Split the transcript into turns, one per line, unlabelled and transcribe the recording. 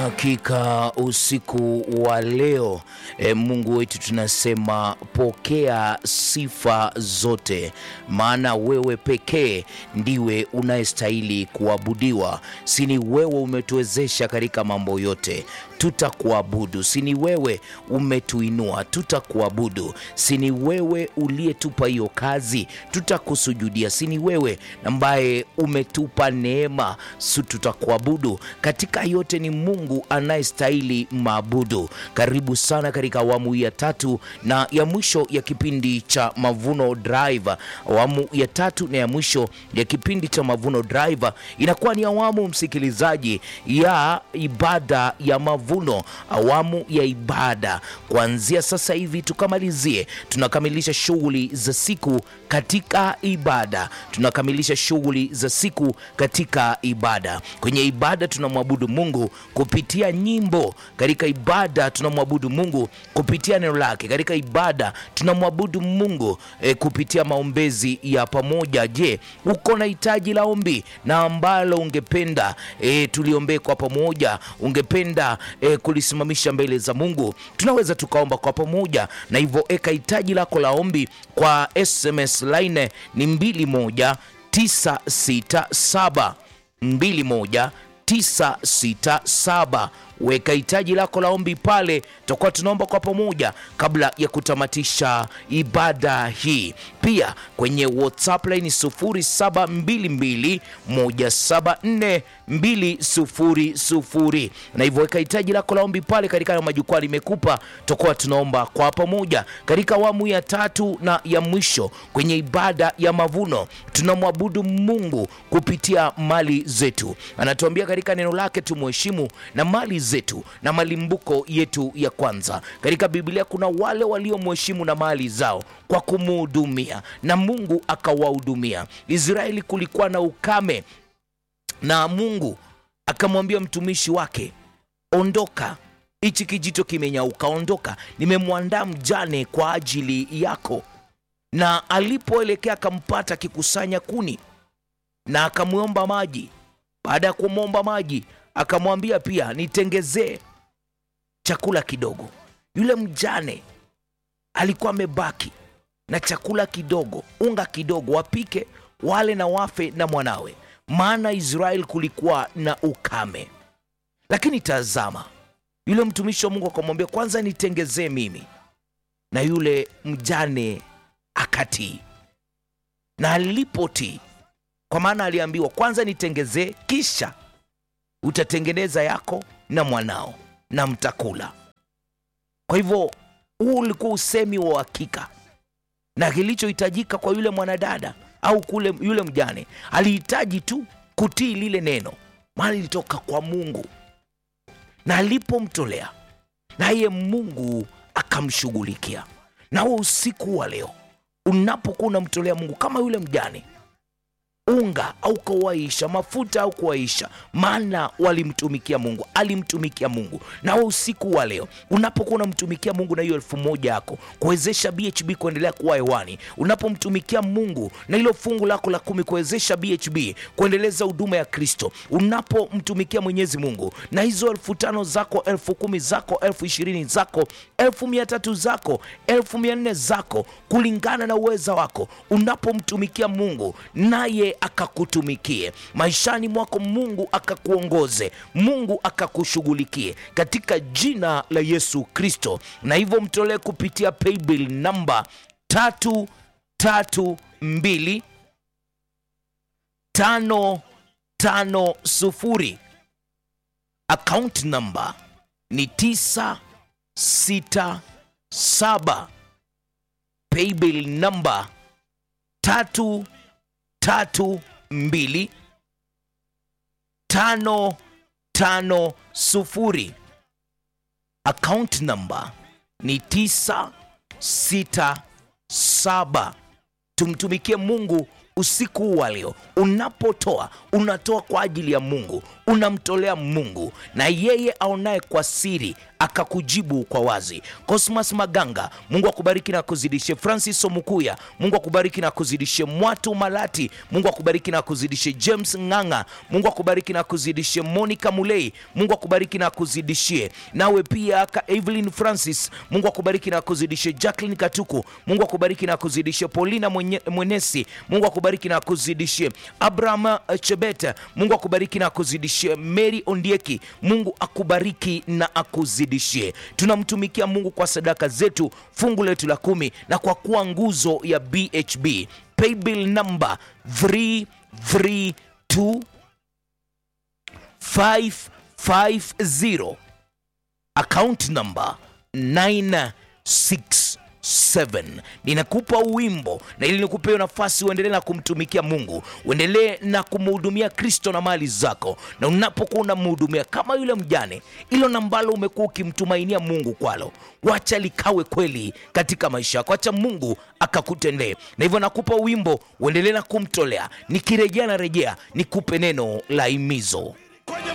Hakika usiku wa leo e, Mungu wetu tunasema pokea sifa zote, maana wewe pekee ndiwe unayestahili kuabudiwa. Si ni wewe umetuwezesha katika mambo yote, tutakuabudu. Si ni wewe umetuinua, tutakuabudu. Si ni wewe uliyetupa hiyo kazi, tutakusujudia. Si ni wewe ambaye umetupa neema, su tutakuabudu. Katika yote ni Mungu anayestahili maabudu. Karibu sana katika awamu ya tatu na ya mwisho ya kipindi cha Mavuno Drive. Awamu ya tatu na ya mwisho ya kipindi cha Mavuno Drive inakuwa ni awamu, msikilizaji, ya ibada ya mavuno, awamu ya ibada kuanzia sasa hivi tukamalizie. Tunakamilisha shughuli za siku katika ibada, tunakamilisha shughuli za siku katika ibada. Kwenye ibada tunamwabudu Mungu kupitia nyimbo, katika ibada tunamwabudu Mungu kupitia neno lake, katika ibada tunamwabudu Mungu e, kupitia maombezi ya pamoja. Je, uko na hitaji la ombi na ambalo ungependa e, tuliombee kwa pamoja, ungependa e, kulisimamisha mbele za Mungu, tunaweza tukaomba kwa pamoja, na hivyo eka hitaji lako la ombi kwa SMS line ni 21967 21967 weka hitaji lako la ombi pale, tutakuwa tunaomba kwa pamoja kabla ya kutamatisha ibada hii. Pia kwenye WhatsApp line 0722174200 na hivyo weka hitaji lako la ombi pale katika hayo majukwaa limekupa, tutakuwa tunaomba kwa pamoja katika awamu ya tatu na ya mwisho kwenye ibada ya mavuno. Tunamwabudu Mungu kupitia mali zetu, anatuambia katika neno lake tumheshimu na mali zetu na malimbuko yetu ya kwanza. Katika Biblia kuna wale waliomheshimu na mali zao kwa kumuhudumia na Mungu akawahudumia. Israeli kulikuwa na ukame na Mungu akamwambia mtumishi wake, ondoka, hichi kijito kimenyauka, ondoka, nimemwandaa mjane kwa ajili yako. Na alipoelekea akampata akikusanya kuni na akamwomba maji. Baada ya kumwomba maji akamwambia pia nitengezee chakula kidogo. Yule mjane alikuwa amebaki na chakula kidogo, unga kidogo, wapike wale na wafe na mwanawe, maana Israeli kulikuwa na ukame. Lakini tazama, yule mtumishi wa Mungu akamwambia, kwanza nitengezee mimi, na yule mjane akatii, na alipotii, kwa maana aliambiwa kwanza nitengezee, kisha utatengeneza yako na mwanao na mtakula. Kwa hivyo huu ulikuwa usemi wa uhakika, na kilichohitajika kwa yule mwanadada au kule yule mjane alihitaji tu kutii lile neno, maana lilitoka kwa Mungu, na alipomtolea naye Mungu akamshughulikia. Na huo usiku wa leo unapokuwa unamtolea Mungu kama yule mjane unga au kuwaisha mafuta au kuwaisha, maana walimtumikia Mungu, alimtumikia Mungu. Na wewe usiku wa leo unapokuwa unamtumikia Mungu na hiyo elfu moja yako kuwezesha BHB kuendelea kuwa hewani, unapomtumikia Mungu na hilo fungu lako la kumi kuwezesha BHB kuendeleza huduma ya Kristo, unapomtumikia Mwenyezi Mungu na hizo elfu tano zako, elfu kumi zako, elfu ishirini zako, elfu mia tatu zako, elfu mia nne zako, kulingana na uweza wako, unapomtumikia Mungu naye akakutumikie maishani mwako, Mungu akakuongoze, Mungu akakushughulikie katika jina la Yesu Kristo. Na hivyo mtolee kupitia paybill namba tatu tatu mbili tano tano sufuri. Account namba ni tisa sita saba. Paybill namba tatu tatu mbili tano tano sufuri. Account number ni tisa sita saba. Tumtumikie Mungu usiku wa leo. Unapotoa unatoa kwa ajili ya Mungu, unamtolea Mungu na yeye aonaye kwa siri akakujibu kwa wazi. Cosmas Maganga, Mungu akubariki na kuzidishe. Francis Omukuya, Mungu akubariki na kuzidishe. Mwatu Malati, Mungu akubariki na kuzidishe. James Ng'ang'a, Mungu akubariki na kuzidishe. Monica Mulei, Mungu akubariki na kuzidishie. Nawe pia ka Evelyn Francis, Mungu akubariki na kuzidishe. Jacqueline Katuku, Mungu akubariki na kuzidishe. Paulina Mwenye, Mwenesi, Mungu akubariki na kuzidishie. Abraham Chebet, Mungu akubariki na kuzidishie. Mary Ondieki, Mungu akubariki na akuzidishie. Tunamtumikia Mungu kwa sadaka zetu, fungu letu la kumi, na kwa kuwa nguzo ya BHB. Paybill number 332 550 account number 967 ninakupa wimbo na ili nikupe hiyo nafasi uendelee na kumtumikia mungu uendelee na kumhudumia kristo na mali zako na unapokuwa unamhudumia kama yule mjane ilo nambalo umekuwa ukimtumainia mungu kwalo wacha likawe kweli katika maisha yako acha mungu akakutendee na hivyo nakupa wimbo uendelee na kumtolea nikirejea na rejea nikupe neno la imizo